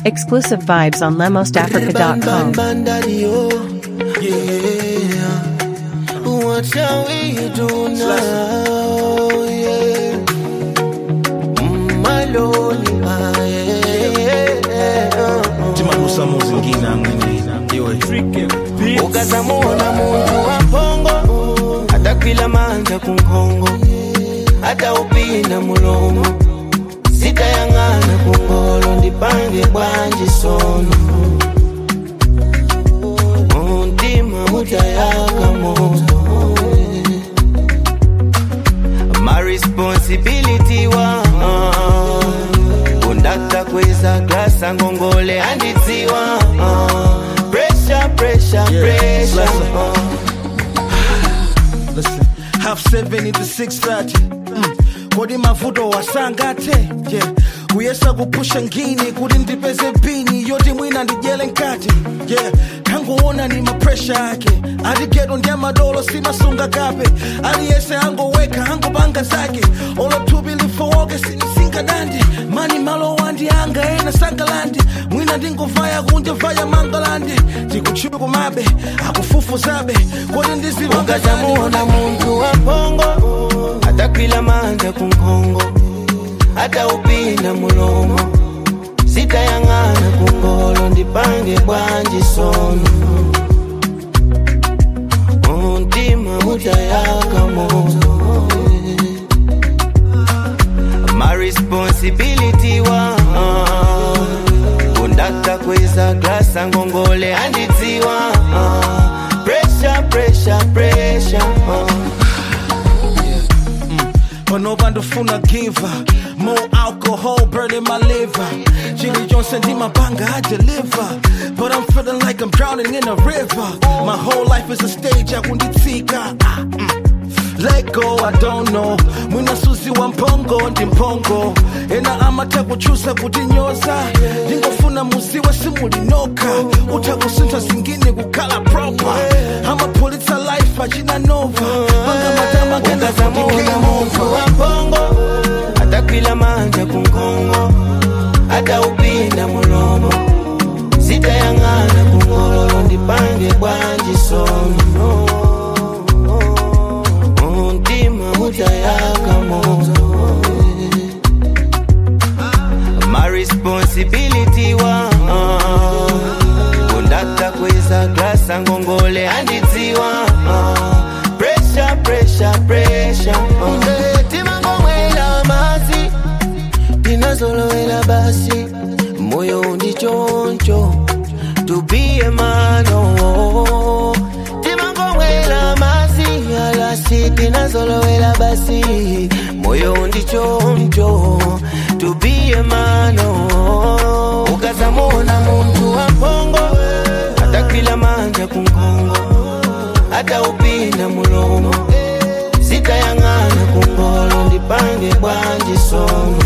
Exclusive vibes on lemosafrica.com. Bandario, yeah. What shall we do now? Yeah. Mm, my lonely heart, yeah. timalusa muzingina amwene iwe ukazamuona muntu wampongo atakwila manja kunkongo ataupinda mulomo sitayang'ana kungolo ndipange bwanji sono muntima mutayaka moto my responsibility wa kundakta kweza glasa ngongole andidziwa pressure pressure pressure uh. Listen, half seven into six thirty. Mm. kodi mavuto wasangate yeah. kuyesa kupusha ngini kuti ndipeze pini yoti mwina ndijele nkati yeah. tangoona ni mapresha ake atiketo ndya madolo simasunga kape aliyese angoweka angopanga zake olothupi lifowoke sinisinga dandi mani malo wandi anga ena sangalandi mwina ndingovaya kunja vaya mangalandi tikuchipe kumabe akufufuzabe kodi ukazamuona muntu wampongo atakwila manja kunkongo ataupinda mulomo sitayang'ana kungolo ndipange bwanji sono muntima mutayaka moto my responsibility wa kundakta kweza glasa ngongole andidziwa pressure pressure pressure uh. panopa ndofuna giva more alcohol burning my liver chili chonse ndimapanga i deliver but i'm feeling like i'm drowning in a river my whole life is a stage akunditsika ah, mm. let go i don't know mwina suzi wa mpongo ndi mpongo ena amatha kuchusa kutinyoza ndingofuna muziwe simulinoka utha kusintha zingine kukhala proper amapulitsa life achina nova panga matama kena ukazamuona muntu wampongo atakwila manja kunkongo ataupinda mulomo sitayang'ana kungolo ndipange bwanji sono muntima mutayaka moto my responsibility wa kundakta kweza glasa ngongole andidziwa pressure pressure pressure uh. timangomwela masi tinazolowela basi moyo ndichoncho tupiye mano timangomwela masi alasi tinazolowela basi moyo ndichoncho tupiye mano ukazamona muntu wampongo atakwila manja kunkongo ataupinda mulomo sitayang'ana kungolo ndipange bwanji sono